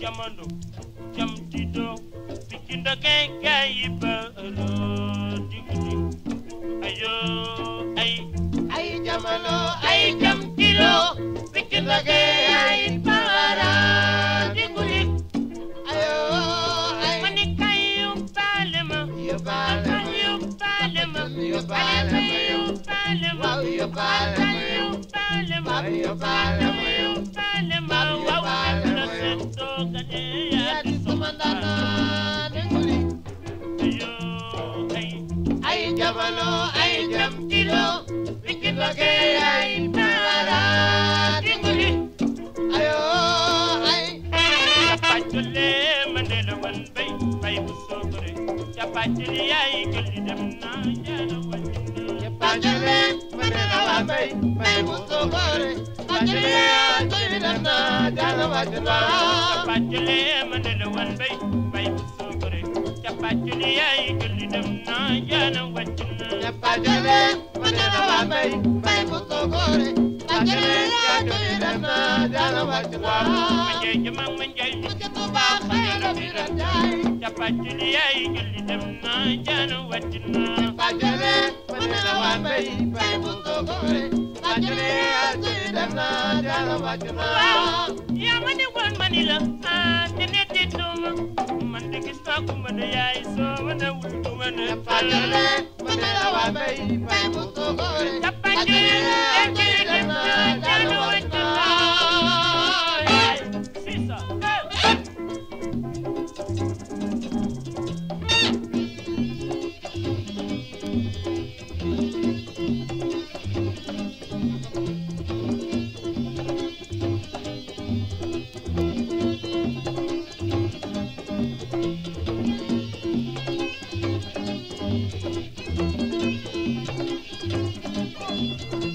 jamono jam di do pikinda kay kay baro digudi ayo ay ay jamono ay jam kilo pikinda kay ay para diguli ayo ay mani kayu palema yóbbaale ma kayu palema yóbbaale ma yow palema waaw yóbbaale ma yow palema waaw yóbbaale ma yow palema waaw na sen dogane yaa di sama ndaanaan diguli ayo ay ay jamono ay jam kilo pikinda kay ay para diguli ayo ay Capacule mandela wan bay bay bu sokore capacule yaay gëli dem na jara wajina Pajale, manena wa bay, bay bu sokore. Pajale, toy dana, jana wajna. capacule mandela wan bay bay bu sokore capacule yaay gëli dem na jara wajina Pajale, manena wa bay, bay bu sokore. Pajale, toy dana, jana wajna. manje jama manje Mujhe tu ba khayra miran jai. capacule yaay gëli dem na jara wajina Pajale, manena wa bay, bay bu sokore. Pajale, toy dana, jana wajna. waaw yaa ma ne woon ma ni la ah te ne te dooma man de gis naa ko ma ne yaay soo ma ne wul du ma ne Pajale, manena wa bay, bay bu sokore. Capacule yaay gëli dem na jara wajina c'est ça Pajale,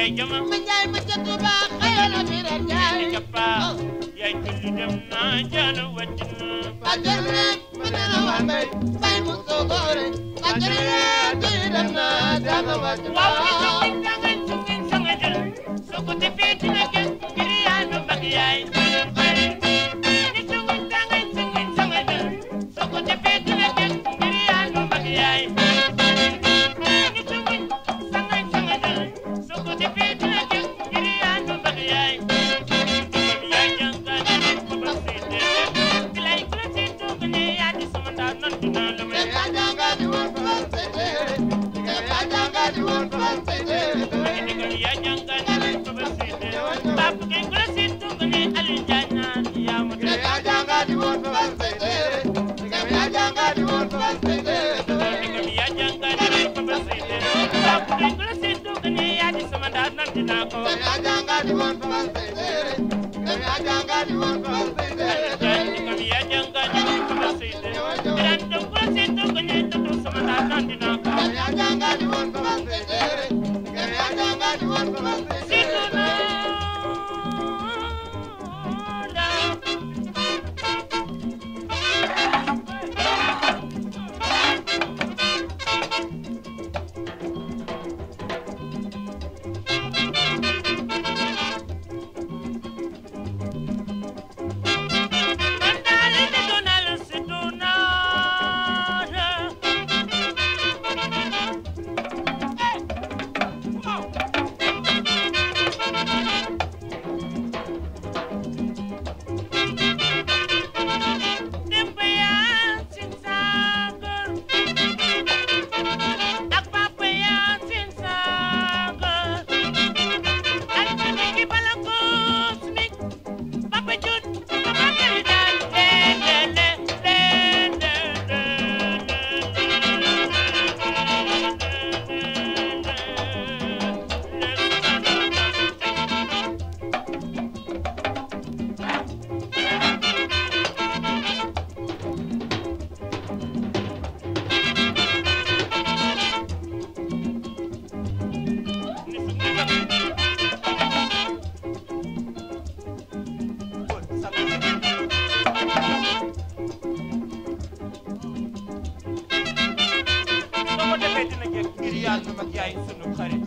yaay jama ma njaay ma ca Tuuba xëyoon na fi ren njaay ni cappa yaay julli dem na jaana wàccina bàjjen rek ma ne la waa mbay mbay mu soogoore bàjjen rek tuy dem na jaana wàcc waaw ni sungin sangan sungin sanga jël soo ko defee dina gën ngir yaa nu mag yaay ni sungin sangan sungin sanga jël soo ko defee dina gën ngir yaa nu mag yaay ni sungin sangan sanga jël soo ko defee dina gën ngir yaa nu mag yaay Comme yaay jàngal ko ba seete bilay ku la seetoo ko ne yaa di sama ndaa nan dinaa la may yaa jàngaati woon français téere yaa jàngaati woon français téere ndigal yaa jàngal ko ba seete Papa kay ku la seetoo ko ne Aliou Diagne naan yaa ma doy yaa jàngaati woon français téere yaa jàngaati woon français téere ndigal yaa jàngal ko ba seete Papa kay ku la seetoo ko ne yaa di sama ndaa nan dinaa ko yaa jàngaati woon français téere yaa jàngaati woon français téere ndigal yaa jàngal ko ba seete Birane Ndong ku la seetoo ko ne dootoo sama ndaa nan dinaa ko yaa jàngaati woon français téere yaa jàngaati woon français Seetu téere naa la man daal di doonal seetu naa la Demba Yaasin Saagal ak Papa Yaasin Saagal ak Miki Bala Cosmic Papa Jut Papa Karidan le le le le le le soo ko defee dina jëkk ngir yàlla mag yaay sunu xarit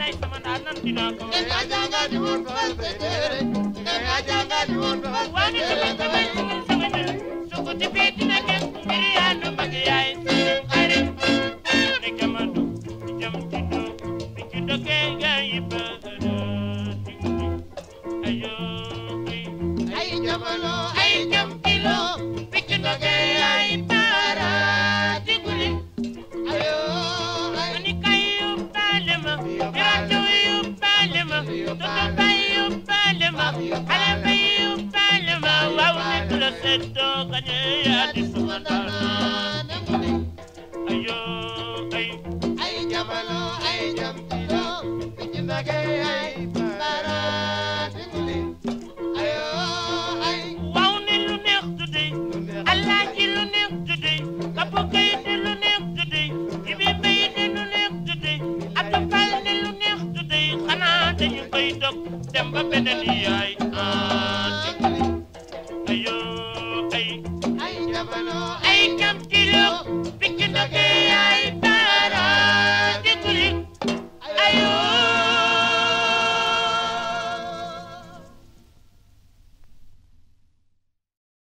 lay sama ndaa nan dinaa ko Nga yaa janga di woon fal sa tere. Nga yaa janga di woon fal sa waane tere. sama sama sama sama jël su ko defee dina gën ngir yaa nu bëgg yaay sunu xarit ne kamadu jam ci do bi ci doge gaa yi bëgg ayo ay Ay jamono ay jam kilo bi ci doge yaay para diguli ayo ay Mani kay yóbbaale ma rajo yóbbaale ma Toto bay yóbbaale ma xale bay yóbbaale ma waaw nit la seddoo gañe yaa di suma ndaanaan ayo ay ay jamono ay jam kilo bi ci nage ay bara diguli ayo ay waaw ne lu neex tudde lu neex Alaaji lu neex tudde Kapo Kay ne lu neex tudde Ibi Mbay ne lu neex tudde Atu Fall ne lu neex tudde xanaa dañu koy dog dem ba beneen